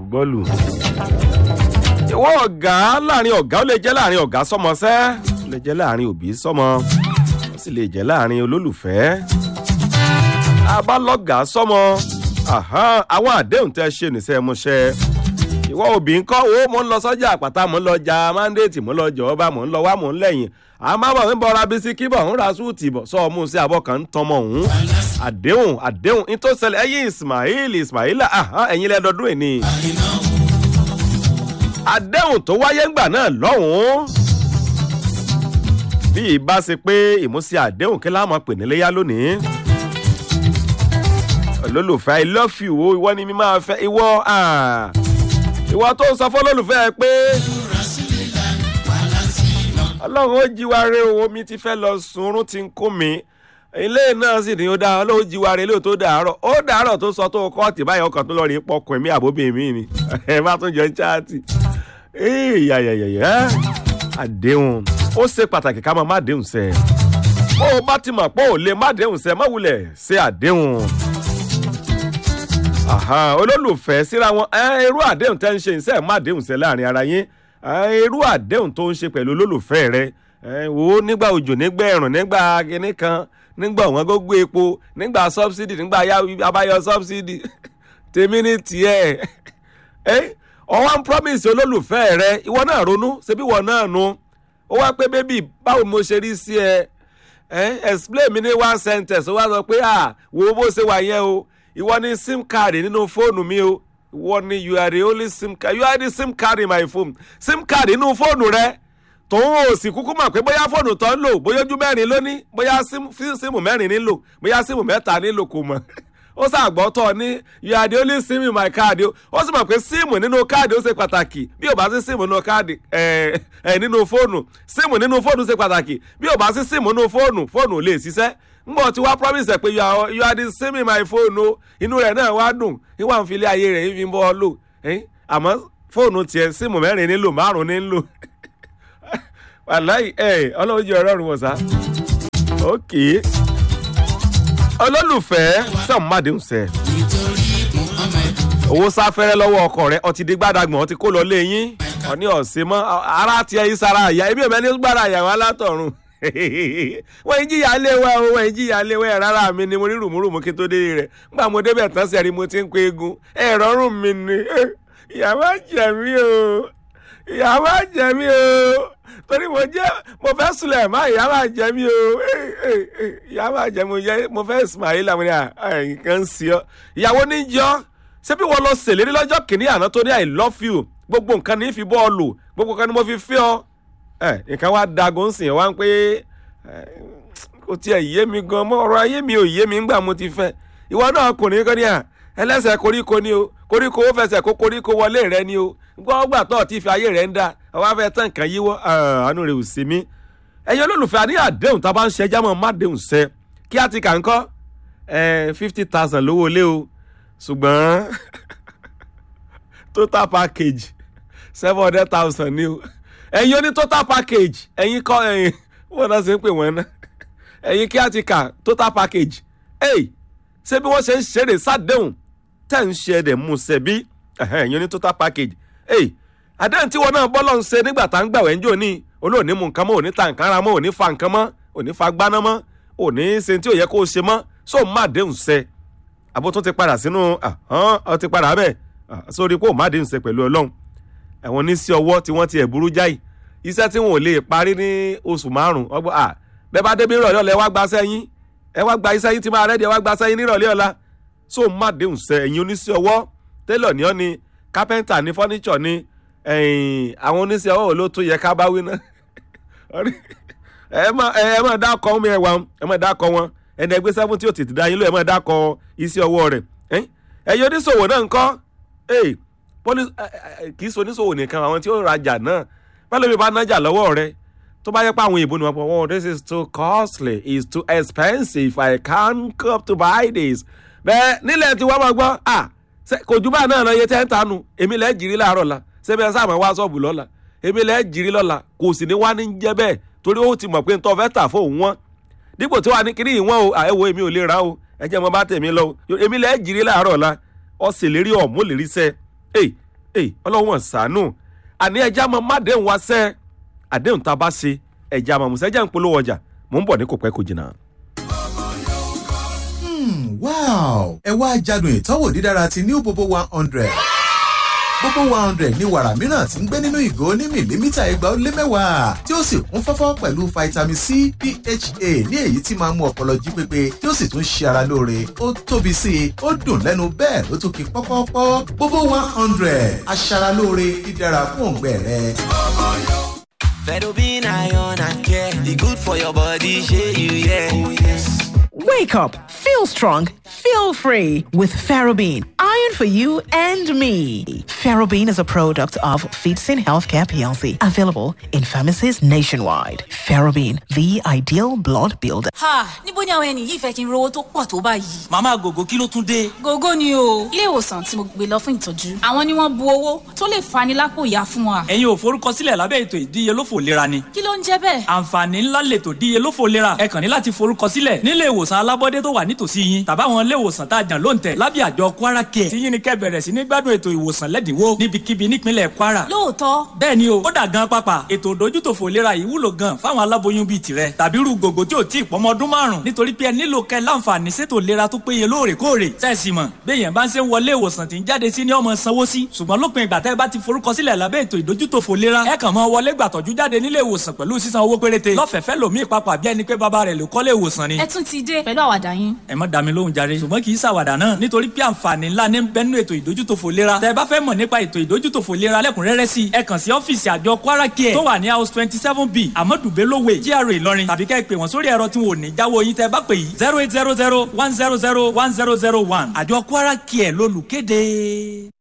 bọ́ọ̀lù. ìwọ ọ̀gá láàrin ọ̀gá ó lè jẹ́ láàrin ọ̀gá sọmọṣẹ́ ó lè jẹ́ láàrin òbí sọmọ ó sì lè jẹ́ láàrin olólùfẹ́. abálọ́gà sọmọ àwọn àdéhùn tẹ́ ṣe nìṣẹ́ múṣẹ́ ìwọ òbí ń kọ́ wo mò ń lọ sọ́jà àpáta mò ń lọ ja mandate mò ń lọ jọba mò ń lọ wá mò ń lẹ́yìn àmọ́ ń bọra bisikí bọ̀ ń ra súùtì bọ̀ sọ ọmú sí abọ́ kan ń tọmọ òun àdéhùn àdéhùn ní tó ṣẹlẹ̀ ẹ̀yìn ismail ismaila ẹ̀yin lẹ́dọọdún ẹ̀ ni. àdéhùn tó wáyé ńgbà náà lọ́hùn-ún bí ìbá ṣe pé ìmúṣẹ àdéhùn kí láwọn pè níléyà lónìí olólùfẹ́ i love you o ìwọ ni mi máa fẹ́ ìwọ ìwọ tó ń sọ fún olólùfẹ́ pé ọlọ́run ó jíwa re o omi ti fẹ́ lọ sunrun ti ń kó mi ilé náà sì ní ó dá ọlọ́run jíwa re lóò tó dàárọ̀ ó dàárọ̀ tó sọ tó kọ́ọ̀tì báyìí ọkàn tó lọ rí pọkùn ẹ̀mí àbóbí mi ni ẹ má tún jọ ń chaati yàyàyàyà àdéhùn ó ṣe pàtàkì ká máa má déhùn sẹ́ bó o bá ti mọ̀ pé ò lè má déhùn sẹ́ má wulẹ̀ ṣe àdéhùn olólùfẹ́ síra wọn irú àdéhùn tẹ́ ń ṣe ìṣe má déhùn sẹ́ láàrin ara yín irú àdéhùn tó ń ṣe pẹ̀lú olólùfẹ́ rẹ wò ó nígbà òjò nígbà ẹ̀rùn nígbà kinní kan nígbà ọ̀wọ́n gógó epo nígbà subsidy nígbà abáyọ subsidy tèmi ní tiẹ̀ ọwọ́ ń promise olólùfẹ́ rẹ ìwọ náà ronú ṣebí ìwọ náà nu ó wá pé bébì báwo mo ṣe rí sí ẹ explain mi ní one sentence ó wá sọ pé wo bó ṣe wà yẹn o ìwọ ní sim card nínú fóònù mi o ìwọ ni you are the only sim card you are the sim card in my phone sim card nínú fóònù rẹ tòun ò sì kúkú mọ̀ pé bóyá fóònù tó ń lò bóyá ojú mẹ́rin lóní bóyá síìmù mẹ́rin nílò bóyá síìmù mẹ́ta nílò kò mọ̀ ó ṣàgbọ́ tọ̀ ní you are the only sim in my card ó sì mọ̀ pé síìmù nínú káàdì ó ṣe pàtàkì bí ò bá sí síìmù nínú káàdì ẹ̀ ẹ̀ nínú fóònù síìmù nínú fóònù ṣe pàtàkì bí ò bá sí síìmù nínú fóònù fóònù ò lè ṣiṣẹ́ ngbọ tí wàá promise ẹ pé you are you are the same in my phone o inú rẹ náà wá dùn ìwà ń filé ayé rẹ yìí fi ń bọ́ ọ lò àmọ́ fóònù tiẹ̀ síìmù mẹ́rin nílò márùn nílò wàláì ẹ ọlọ́run jẹ́ ọlọ́run wọ̀ sá. ok olólùfẹ́ sẹ́wọ̀n mádìún sẹ́ owó sáfẹ́rẹ́ lọ́wọ́ ọkọ rẹ ọtí di gbàdàgbọ̀n ọtí kó lọ lé yín ọ̀ní ọ̀sẹ̀ mọ́ ara tiẹ̀ yìí sára àyà ebi ò mẹ́ni gbára àyà wọn látọ̀run wọ́n ń jìyà lé wa o wọ́n ń jìyà lé wa ẹ̀ rárá mi ni mo rí rùmúrùmú kí tó dé rẹ̀ nígbà mo débẹ̀ tán sẹ́rí mo ti ń pe egun ẹ̀ rọrùn mi ni ìyàwó jẹ̀ mí o ìyàwó jẹ̀ mí o torí mo jẹ́ mo fẹ́ sulẹ̀ má ìyàwó jẹ̀ mí o ìyàwó jẹ̀ mi mo fẹ́ ismail àwọn nǹkan ń sí ọ ìyàwó níjọ́ ṣé bí wọ́n lọ ṣèlérí lọ́jọ́ kìíní àná tó ní i love you gbogbo nǹkan ní fi bọ́ọ̀lù gbogbo nǹkan ni mo fi fẹ́ ọ nǹkan wá dago ń sìn wá ń pé kò tiẹ̀ yé mi gan mọ́ ọ̀rọ̀ ayé mi ò yé mi ńgbà mo ti fẹ́ ìwọ náà kò ní kọ́ ní à ẹlẹ́sẹ̀ koríko ni o koríko ó fẹsẹ̀ kó koríko wọlé rẹ ni o gbọ́ngbà tó ti fi ayé rẹ ń da ọwọ́ afẹ́ tán nǹkan yíwọ́ àánú rẹ ò sí mi. ẹ̀yin olólùfẹ́ àní àdéhùn tá a bá ń ṣe ẹjá mọ́ má déhùn sẹ́ kí á ti kà ń kọ́ fifty thousand lówó lé o ṣùgbọ́n total package seven hundred thousand ni o ẹ̀yin oní total package ẹ̀yin kọ́ ẹ̀yin wọ́n náà ṣe ń pè wọ́n náà ẹ̀yin kí á ti kà total package ẹ̀yìn ṣé bí wọ́n ṣe ń ṣeré sádẹ́hùn tẹ̀ ń ṣe ẹ̀dẹ̀ mú ṣe bí ẹ̀yin oní total package ẹ̀yìn àdéhùn tí wọn náà bọ́ lọ́n ṣe nígbà tá ń gbà wẹ́ ń jò ní olóòní mu nǹkan mọ́ òní ta nǹkan ara mọ́ òní fa nǹkan mọ́ òní fa gbaná mọ́ òní ṣe tí ò yẹ kó o ṣe mọ́ sóò má déhùn ṣe àbó tó ti padà sínú ọ ti padà bẹ́ẹ̀ sórí kó o má déhùn ṣe pẹ̀lú ọlọ́run àwọn oníṣẹ́ ọwọ́ tí wọ́n ti ẹ̀ burú jáì iṣẹ́ tí wọn ò lè parí ní oṣù márùn-ún ọgbọ́n à bẹ́ẹ̀ bá débi ìrọ̀lẹ́ ọ̀la ẹ wá gba sẹ́yìn ẹ wá gba iṣẹ́ yín tí máa rẹ́ẹ̀dì ẹ wá gba sẹ́yìn nírọ̀lẹ́ ọ̀la so má déhùn sẹ ẹ̀yin oníṣẹ́ ọwọ́ télọ̀ ní ọ́ ni kápẹ́ńtà ní fọ́níṣọ̀ ni àwọn oníṣẹ́ ọwọ́ ló tún yẹ ká bá wí náà ẹ má dákọ̀ ọmọ ẹ wà ẹ má dákọ̀ wọn ẹni ẹgbẹ́ sẹ́fún tí ó tètè dá yín lọ ẹ má dákọ̀ iṣẹ́ ọwọ́ rẹ̀ ẹ̀yin oníṣòwò náà ńkọ́ kì í ṣe oníṣòwò nìkan àwọn tí ó rajà náà bẹ́ẹ̀ lómi bá nájà lọ́wọ́ rẹ tó bá yẹ pé àwọn ìbò ni wọ́n pọ̀ wọ́n this is too costly it's too expensive I can't come to buy this bẹ́ẹ̀ nílẹ̀ tí wọ́n máa gbọ́ à kò jù bá náà lọ iye tẹ́ ń tanu èmi lẹ́ẹ̀ jìrì láàárọ̀ la ṣebí ẹ sáà máa wá ṣọ́ọ̀bù lọ́la èmi lẹ́ẹ̀ jìrì lọ́la kò sì ní wá ní jẹ́ bẹ́ẹ̀ torí ó ti mọ̀ pé ntọ́ fẹ́ tà fóun wọn dípò tí wàá ní kiri ìwọ̀n o àẹ̀wò èmi ò lè ra o ẹ jẹ́ mo bá tèmi lọ o èmi lẹ́ẹ̀ jìrì láàárọ̀ la ọ̀sẹ̀ lérí ọ̀mú lérí sẹ́ ẹ̀ ẹ ọlọ́wọ́n ṣàánú àní ẹja máa má déhùn wá sẹ́ àdéhùn tá a bá ṣe ẹja máa mùsẹ́ ẹja ń polówó ọjà mò ń bọ̀ ní kò pẹ́ kò jìnnà. wow ẹ wá jádùn ìtọ́wò dídára ti new bobo one hundred gbogbo one hundred ní wàrà mìíràn tí ń gbé nínú ìgò ní mìlímítà ẹgbàá ó lé mẹ́wàá tí ó sì kún fọ́fọ́ pẹ̀lú vitamin c pha ní èyí tí máa ń mú ọpọlọ jí pépé tí ó sì tún ṣe ara lóore ó tóbi sí i ó dùn lẹ́nu bẹ́ẹ̀ ló tún kí pọ́pọ́pọ́ gbogbo one hundred aṣaralóore dídára fún òǹgbẹ rẹ. Fedobin iron and care, the good for your body, share you, yeah. Oh, yes. Wake up, feel strong, feel free with Ferrobin. Iron for you and me. Ferrobin is a product of Feedsin Healthcare PLC, available in pharmacies nationwide. Ferrobin, the ideal blood builder. ha níbo ni àwọn ẹni yìí fẹ́ kí n rówó tó pọ̀ tó báyìí. màmá gògó kí ló tún dé. gógó ni o ilé ìwòsàn tí mo gbé lọ fún ìtọ́jú àwọn ni wọ́n bu owó tó lè fani lápò ìyá fún wa. ẹ̀yin ò forúkọsílẹ̀ lábẹ́ ètò ìdíyelófò lera ni. kí ló ń jẹ́ bẹ́ẹ̀. àǹfààní ńlá lètò ìdíyelófò lera ẹ kàn ní láti forúkọsílẹ̀ nílé ìwòsàn alábọ́dé tó wà nítòsí yín tàbáwọn ilé ìwòsàn tá a jàn ló ń tẹ̀ lábẹ́ àjọ kwara care tí yín ni kẹ́ bẹ̀rẹ̀ sí ní gbádùn ètò ìwòsàn lẹ́dínwó níbikíbi nípínlẹ̀ kwara. lóòótọ́ bẹ́ẹ̀ ni o ó dà gan pápá ètò ìdójútòfò ìlera yìí wúlò gan fáwọn aláboyún bíi tirẹ̀ tàbí irú gògó tí ò tí ì pọ́mọ ọdún márùn nítorí pé ẹ nílò kẹ́ láǹfààní sétò ìlera tó péye lóòrèkóòrè sẹ́ẹ̀sì mọ̀ béèyàn bá ń ṣe ń wọlé ìwòsàn tí ń jáde sí ní ọmọ sanwó sí ṣùgbọ́n lópin ìgbà tẹ́ ẹ bá ti forúkọsílẹ̀ lábẹ́ ètò ìdójútòfò ìlera ẹ kàn mọ́ wọlé gbàtọ́jú jáde nílé ìwòsàn pẹ̀lú sísan owó péréte lọ́fẹ̀ẹ́fẹ́ lòmíì papà bí ẹni pé bàbá rẹ̀ ló kọ́lé ìwòsàn ni. ẹ tún ti dé pẹ̀lú àwàdà yín. ẹ má dá mi lóhùn jàre ṣùgbọ́n kì í ṣàwàdà náà nítorí pé àǹfààní ńlá ní bẹ́nu ètò ìdójútòfò ìlera tẹ́ ẹ bá fẹ́ mọ̀ nípa ètò ìdójútòfò ìlera lẹ́kùnrẹ́rẹ́ sí ẹ kàn sí ọ́fíìsì àjọ kwara care tó wà ní house twenty seven b amadu bello way GRA ìlọrin tàbí kẹ́ ẹ pè wọ́n sórí ẹ̀rọ tí wọn ò ní jáwọ́ yín tẹ́ ẹ bá pè yìí zero eight zero zero one zero zero one zero zero one àjọ kwara care lólùkéde.